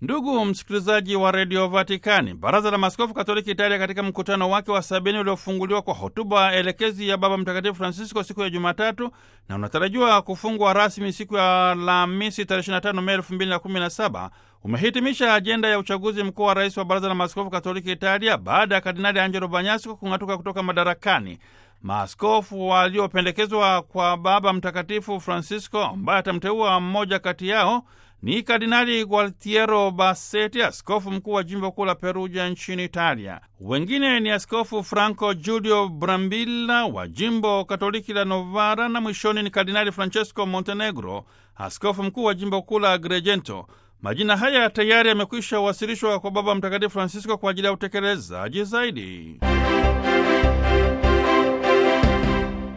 Ndugu msikilizaji wa redio Vatikani, baraza la maaskofu katoliki Italia katika mkutano wake wa sabini uliofunguliwa kwa hotuba elekezi ya Baba Mtakatifu Francisco siku ya Jumatatu na unatarajiwa kufungwa rasmi siku ya Alhamisi tarehe 25 Mei 2017 umehitimisha ajenda ya uchaguzi mkuu wa rais wa baraza la maaskofu katoliki Italia baada ya Kardinali Angelo Banyasco kung'atuka kutoka madarakani. Maaskofu waliopendekezwa kwa Baba Mtakatifu Francisco, ambaye atamteua mmoja kati yao ni Kardinali Gualtiero Bassetti, askofu mkuu wa jimbo kuu la Perugia nchini Italia. Wengine ni Askofu Franco Giulio Brambilla wa jimbo katoliki la Novara, na mwishoni ni Kardinali Francesco Montenegro, askofu mkuu wa jimbo kuu la Agrigento. Majina haya tayari yamekwisha wasilishwa kwa Baba Mtakatifu Francisco kwa ajili ya utekelezaji zaidi.